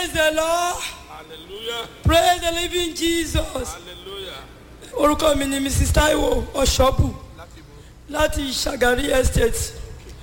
praise the lord hallelujah praise the living jesus hallelujah orúkọ mi ni mrs taiwo ọ̀ṣọ́bù láti ṣàgárí estate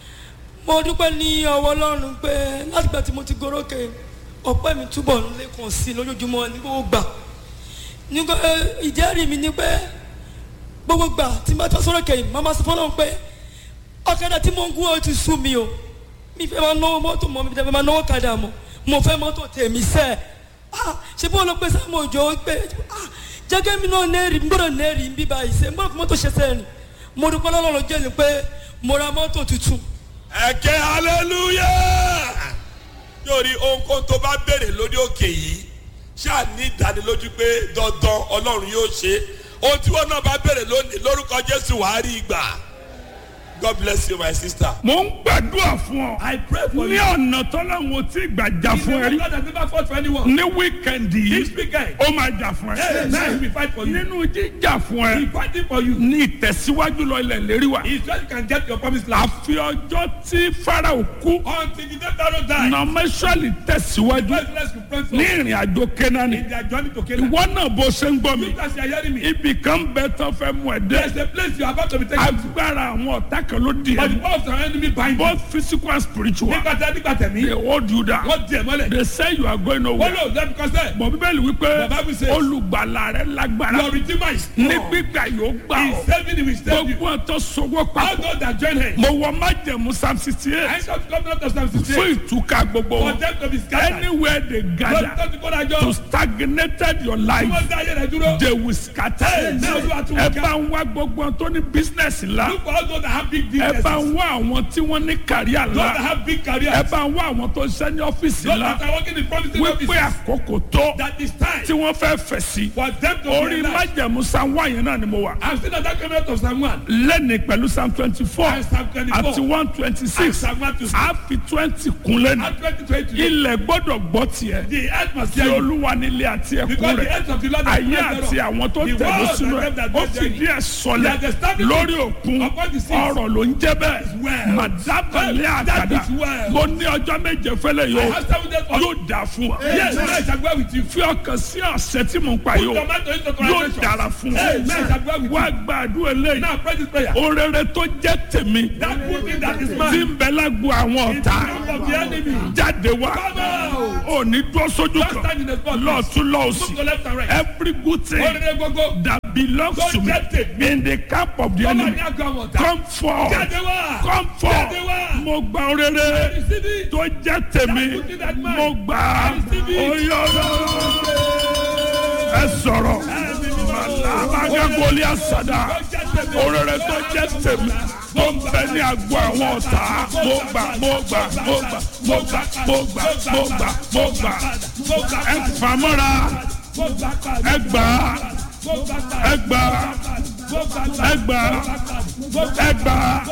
mo dúpẹ́ ní ọwọ́ ọlọ́run pé látìgbà tí mo ti gorókè ọpẹ́ mi túbọ̀ ń lékun sí i lójoojúmọ́ ní gbogbo gbà nígbà ìjẹ́rìí mi ni pé gbogbo gbà tí n bá tọ́ sórókè yìí màmá sọ fọlọ́run pé ọ̀kadà tí mo ń gún ó ti sú mi o mi fẹ́ máa náwó mọ́tò mọ́ mi fẹ́ máa náwó kadà mọ́ mo fẹ́ mọ́tò tèmi sẹ́ẹ̀ ah ṣe bó ló pé sáà mo jọ pé ah jẹ́gẹ́ mi náà nẹ́ẹ̀rì gbọ́dọ̀ nẹ́ẹ̀rì ń bí báyìí ṣe gbọ́dọ̀ fún mọ́tò ṣe sẹ́ẹ̀rì mo dúpẹ́ lọ́lọ́run jẹ́ ni pé mo ra mọ́tò tuntun ẹ̀kẹ́ hallelujah yóò rí ohunkóhun tó bá béèrè lórí òkè yìí ṣáà ní ìdánilójú pé dandan ọlọ́run yóò ṣe ohun tí wọn náà bá béèrè lónìí lórúkọ jésù wàá rí ìgbà god bless you my sister. mo ń gbàdúrà fún ọ. I pray for ní you. ọ̀nà tọ́láwọn tí gbàjà He's fún ẹ the rí. God that never fought for anyone. ní wíkẹ̀ndì This yìí weekend, ó máa jà fún hey, ẹ. now he will fight for you. nínú jíjà fún He ẹ fighting for you. ní ìtẹ̀síwájú lọ ilẹ̀ lérí wa. He said you can get your promised land. àfi ọjọ́ tí farao kú Until the day Pharaoh died, nọmẹsọ̀lì tẹ̀síwájú God bless you, pray for ní ìrìn àjò kẹ́nání. in their journey to Canaan. ìwọ náà bó ṣe ń gbọ́ mi. You guys are hearing me. ibì kan bẹ tán fẹ́ mú ẹ There's dé. a place you are about to be taken to. agbára àwọn ọ̀tá kan ló di But the ẹ. power of the enemy bind you. both physical and spiritual. Nígbà tí a nígbà tẹ̀mí, they hold you down. wọ́n di ẹ̀ mọ́lẹ̀. they say you are going Wọ́n nowhere. lò lẹ́nu kọ́sẹ̀. bọ̀ bíbélì wípé The Bible says- olùgbàlà rẹ lágbára Your redeemer is ní strong. gbígbà yóò gbà He ọ́ is saving you, he will save you. gbogbo ọ̀tọ̀ sọ́wọ́ All papọ̀ those that join him. mo wọ májẹ̀mú psalm sixty I eight shall come out of Psalm fún 68. ìtúkà gbogbo For wọn them to be scattered. anywhere they Lọ́dún gather tó ti kó dájọ́. to stagnated your Tí life wọ́n dá ayé rẹ̀ dúró. they will scatter Now you are to ẹ work bá out. ń wá gbogbo wọn tó ní business ńlá Look for all those that have big ẹ businesses. bá ń wá àwọn tí wọ́n ní kàríà Those that ńlá have big careers. ẹ bá ń wá àwọn tó ń ṣe ní ọ́fíìsì Those ńlá that are working in promising wípé offices. àkókò tó That is time tí wọ́n fẹ́ fẹ̀ sí for them to orí realize. májẹ̀mú psalm one yẹn náà ni mo wà. I've seen that coming out of Psalm 1. lẹ́ni pẹ̀lú psalm twenty four And Psalm 24. àti one twenty And six Psalm 1 to 6. a fi twenty kun lẹ́nu And 2020. ilẹ̀ gbọ́dọ̀ gbọ́ tiẹ̀ The earth must tí hear you. olúwa nílé àti ẹ̀kún Because the rẹ̀ earth of the Lord is ayé full àti thereof. àwọn tó The tẹ̀lé world sínú and ẹ̀ them that ó dwell fìdí ẹ̀ sọlẹ̀ They are established lórí òkun upon the seas. ọ̀rọ̀ ló ń jẹ́ bẹ́ẹ̀ well. màdábàlẹ̀ That àkàdá is well. mo ní ọjọ́ méje fẹ́lẹ̀ I yóò have seven days for yóò dà fún wa Yes, I shall go with you. fi ọkàn sí ọ̀sẹ̀ tí mo ń pa yóò Tomato into yóò translation. dára fún wa Amen. I shall go with wá you. gbàdúrà eléyìí Now pray this prayer. orere tó jẹ́ tèmi That good thing that is tí mine. ń bẹ lágbo àwọn In the ọ̀tá camp of the enemy. jáde wá Come out. òní dúró sójú Don't kan stand in the spot. lọ́ọ̀tún Move lọ́ọ̀sì to left and right. every good thing Orire gbogbo. that belongs Tó to me jẹ́ tèmi. in the camp of the Come on, enemy now go on. come forth Jáde wá. come Jáde forth wá. mo gba orere Receive it. tó jẹ́ tèmi That good thing that mine. mo gbà á Receive it. oyè ẹ sọ̀rọ̀ alábàgà goli àsàdà orere tó jẹ́ tèmi tó ń bẹ ní agbo àwọn ọ̀tá mo gbà mo gbà mo gbà mo gbà mo gbà mo gbà mo gbà ẹ fàmọ́ra ẹ gbà á ẹ gbà á ẹ gbà á ẹ gbà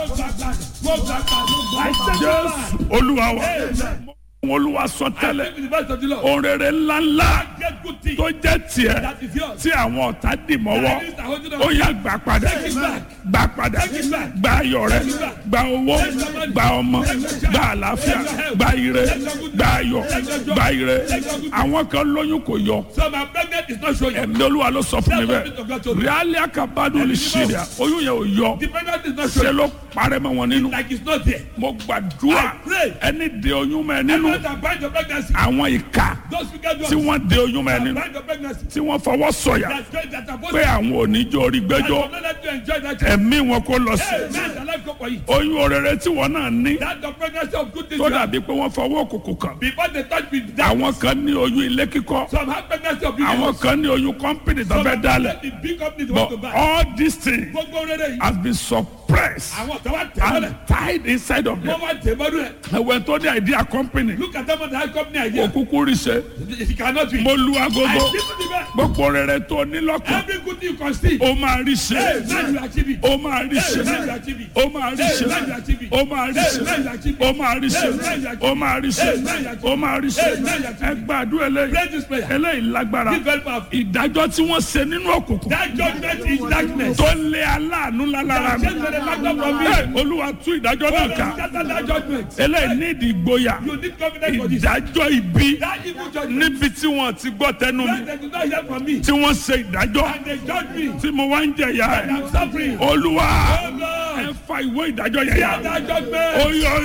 á jésù olúwa wa olúwa sọ tẹ́lẹ̀ With the voice of the Lord. orere ńláńlá Get good thing. tó jẹ́ tiẹ̀ That is yours. tí àwọn ọ̀tá dì mọ́wọ́ That is the holding of ó yá gbà padà Take it back. gbà padà Take it back. gba ayọ̀ rẹ Take it back. gba owó Take your money. gba ọmọ Take your child. gba àlàáfíà Take your health. gba ire Take your good gba ayọ̀ Take your joy. gba ire Take your good àwọn kan lóyún kò yọ So my pregnant is not showing. ẹ̀mí olúwa ló sọ fún mi Tell the people of God to bẹ́ẹ̀ do. ríálí àkàbádùn lè ṣe rẹ̀ oyún yẹn ò yọ The pregnant is not ṣe showing. ló parẹ́ mọ́ wọn nínú Like it's not there. mo gbàdúrà I pray. ẹni de oyún mọ́ ẹ nínú Everyone that bind your pregnancy. àwọn ìka Those who get tí wọ́n de oyún mọ́ ẹ that nínú bind your pregnancy. tí wọ́n fọwọ́ sọ̀yà That's great. That are pé àwọn oníjó orí That gbẹ́jọ́ will not let you enjoy that child. ẹ̀mí wọn kò lọ sí Hey, man, the life go for you. oyún orere tí wọn náà ní That's the pregnancy of good things. tó you have. dàbí pé wọ́n fọwọ́ òkùnkùn kan Before they touch me, that àwọn kan ní oyún ilé kíkọ́ some have pregnancy of àwọn business. kan ní oyún kọ́mpìnì tó Some fẹ́ have dálẹ̀ the big companies want to but buy. all these things Gbogbo rere yìí. has been suppressed Àwọn tó wá tẹ̀ mọ́lẹ̀. and tied inside of them Wọ́n wá tẹ̀ mọ́lẹ̀. ẹ̀wẹ̀ tó ní idea company Look at them on the high company idea. òkúkú rí ṣe It cannot be. mo lu I agogo give you the best. gbogbo rere tó ní lọ́kàn Every good thing you can see. ó máa rí ṣe Hey, man, you achieve it. ó máa rí ṣe Hey, man, you achieve it. ó máa rí ṣe Hey, man, you achieve it. ó máa rí ṣe Hey, man, you achieve it. ó máa rí ṣe Hey, man, you achieve it. ó máa rí ṣe Hey, man, you achieve it. ó máa rí ṣe Hey, man, you achieve ẹ it. gbàdúrà eléyìí Pray this prayer. eléyìí lágbára This very powerful. ìdájọ́ tí wọ́n ṣe nínú òkùnkùn That judgment is darkness. tó lé aláàánú lálára mi That judgment back up from me. Ẹ, olúwa tú ìdájọ́ náà ká Scatter that judgment. eléyìí ní ìdí ìgboyà You need confidence for this. ìdájọ́ ibi That evil judgment. níbi tí wọ́n ti gbọ́ tẹnu mi That they do not hear from me. tí wọ́n ṣe ìdájọ́ And they judge me. tí mo wá ń jẹ̀yà And ẹ̀ I'm suffering. olúwa Oh Lord. ẹ fa ìwé ìdájọ́ yẹn yà Scatter that judgment.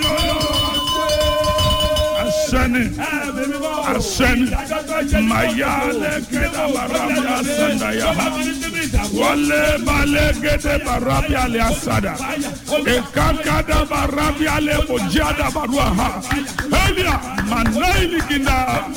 oyoyo asẹ́ni asẹ́ni màyà lẹ́gẹ̀dẹ̀ barabi asanda yà wọlé balẹ̀ gẹ̀dẹ̀ barabi alẹ́ asada ìkàkàdà barabi alẹ́ kòjíàdà barua ha ẹ̀lìà mànáìlì kìndà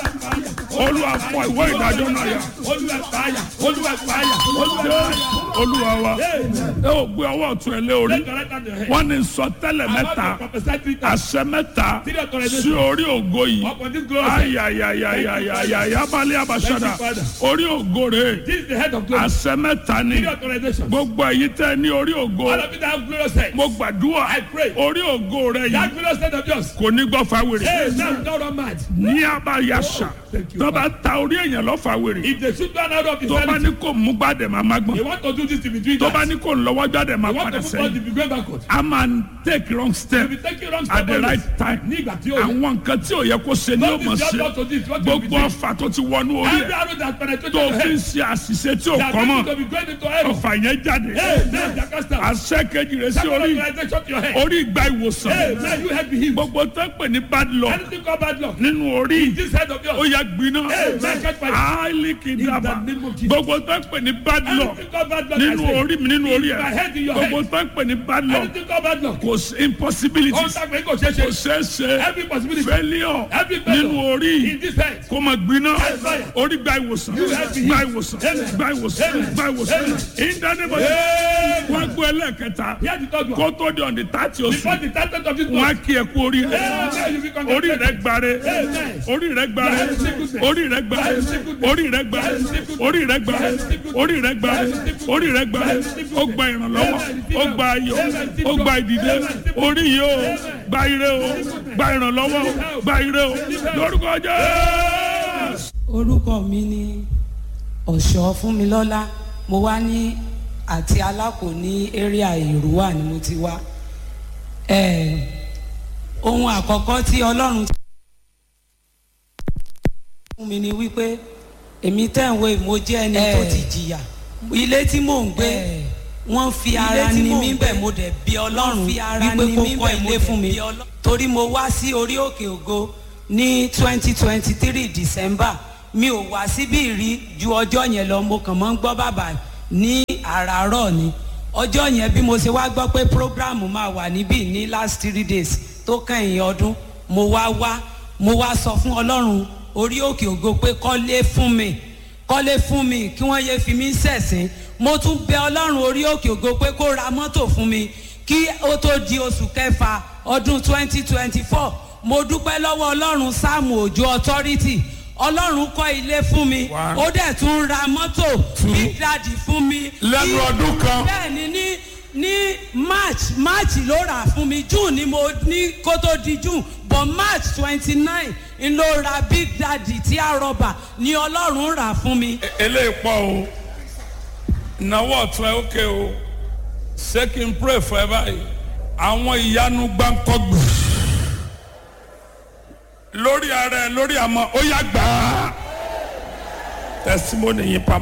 olúwa fọ ìwé ìdájọ́ náà yà Olúwa fàyà. Olúwa fàyà. Olúwa fàyà. olúwa wa ẹ ò gbé ọwọ́ ọ̀tún ẹ lé orí Let your right hand on your head. wọ́n ní sọtẹ́lẹ̀ I want mẹ́ta to prophesy three times. àṣẹ mẹ́ta Three authorizations. sí orí ògo yìí Upon this glory. ayayayayayaya balẹ̀ abasada Thank you, Father. orí ògo rẹ̀ This is the head of glory. àṣẹ mẹ́ta ni Three authorizations. gbogbo èyí tẹ́ ní orí ògo All of you that have glorious head. mo gbàdúrà I pray. orí ògo rẹ̀ That yìí glorious head of yours. kò ní gbọ́ fáwèrè Hey, now don't run mad. ní abayasa Thank you, tó bá ta orí èèyàn lọ fáwèrè If they shoot one out of his tó bá sanity, ní kò mú gbàdẹ̀ máa má gbọ́n they want to do this in between tó bá that. ní kò lọ́wọ́ gbàdẹ̀ máa They want padà to move on sẹ́yìn to be going backward. a máa ń take wrong step If you take it wrong step at the always, right time nígbà tí ó yẹ. àwọn nǹkan tí ò yẹ kó ṣe ni ó What mọ̀ is ṣe your thought to this? What will be gbogbo this? ọfà tó ti wọnú orí Every ẹ arrow that penetrated tó your fi ń head. ṣe àṣìṣe tí ò That kọ́ people mọ́ to be going into error. ọfà yẹn jáde Hey, man, that can stop. àṣẹ kejì rẹ sí Second orí authorization to your head. orí ìgbà ìwòsàn Hey, man, you head be healed. gbogbo tó ń pè ní bad luck Anything called bad luck. nínú orí This head of ó yours. yà gbiná Hey, man, catch fire. áìlì kìdàbà In the name of Jesus. gbogbo tó ń pè ní bad luck Anything called bad luck. nínú I say. orí mi nínú orí In my ẹ head, in your gbogbo head. tó ń pè ní bad luck Anything called bad luck. kò sí impossibility Contact me, kò ṣeé kò ṣe. ṣeé ṣe Every possibility. failure Every failure. nínú orí In this head. kó máa gbiná fire. orí gba ìwòsàn have to gba heal. ìwòsàn Amen. gba ìwòsàn Amen. gba ìwòsàn Amen. ìdánimọ̀ Amen. wọn gbọ́ ẹlẹ́ẹ̀kẹta Hear the third one. kó tó di ọ̀dì tààtì oṣù Before the title of this wọn á month. kí ẹ kú orí rẹ Amen. You be orí rẹ congratulated. gbare Amen. orí rẹ gbare That is sickness. orí rẹ gbare That is sickness. orí rẹ gbare That is sickness. orí rẹ gbare That is sickness. orí rẹ gbare That is sickness. orí rẹ gbare That is sickness. ó gba ìrànlọ́wọ́ Amen. ó gba ayọ̀ Amen. ó gba ìdìde orí yìí ó gba ire o gba ìrànlọ́wọ́ o gba ire o lórúkọ Jésù. orúkọ mi ni ọ̀ṣọ́ fúnmilọ́lá mo wá ní àti alákò ní area èrúwà ni mo ti wá Eh, ohun àkọ́kọ́ tí ọlọ́run ti fún mi ni wípé èmi tẹ̀wé mo jẹ́ ẹni tó ti jìyà ilé tí mò ń gbé wọ́n fi ara tí ni mò ń mí gbé, bẹ̀ mo dẹ̀ bí ọlọ́run fi ara wípé ni kó mí kọ́ bẹ̀, mo ilé dẹ̀ fún mi bí Ọlọ́run. torí mo wá sí orí òkè ògo ní twenty twenty three december mi ò wá síbí rí ju ọjọ́ yẹn lọ mo kàn mọ́ ń gbọ́ bàbá ní àràárọ̀ ni ọjọ́ yẹn bí mo ṣe wá gbọ́ pé program máa wà níbí ní last three days tó kẹ́yìn ọdún mo wá wá mo wá sọ fún ọlọ́run orí òkè ògo pé kọ́lé fún mi kọ́lé fún mi kí wọ́n yéé fi mí ṣẹ̀sín mo tún bẹ ọlọ́run orí òkè ògo pé kó ra mọ́tò fún mi kí ó tó di oṣù kẹfà ọdún twenty twenty four mo dúpẹ́ lọ́wọ́ ọlọ́run sáàmù òjò authority ọlọ́run kọ́ ilé fún mi One. ó dẹ̀ tún ra mọ́tò big daddy fún mi. Lẹ́nu Ní- ọdún kan. bẹ́ẹ̀ni ní ní march march ló rà fún mi june ni mo ní kó tó di june but march twenty nine n ló ra big daddy tí a rọba ni ọlọ́run rà fún mi. eléyìí pọ̀ o ìnáwó ọ̀tún ẹ̀ ókè o ṣé kí n pray for ẹ báyìí àwọn ìyanu gbáǹkọ́gbù lórí ara ẹ lórí àmọ́ ó yá gbà á testimony yìí pamọ́.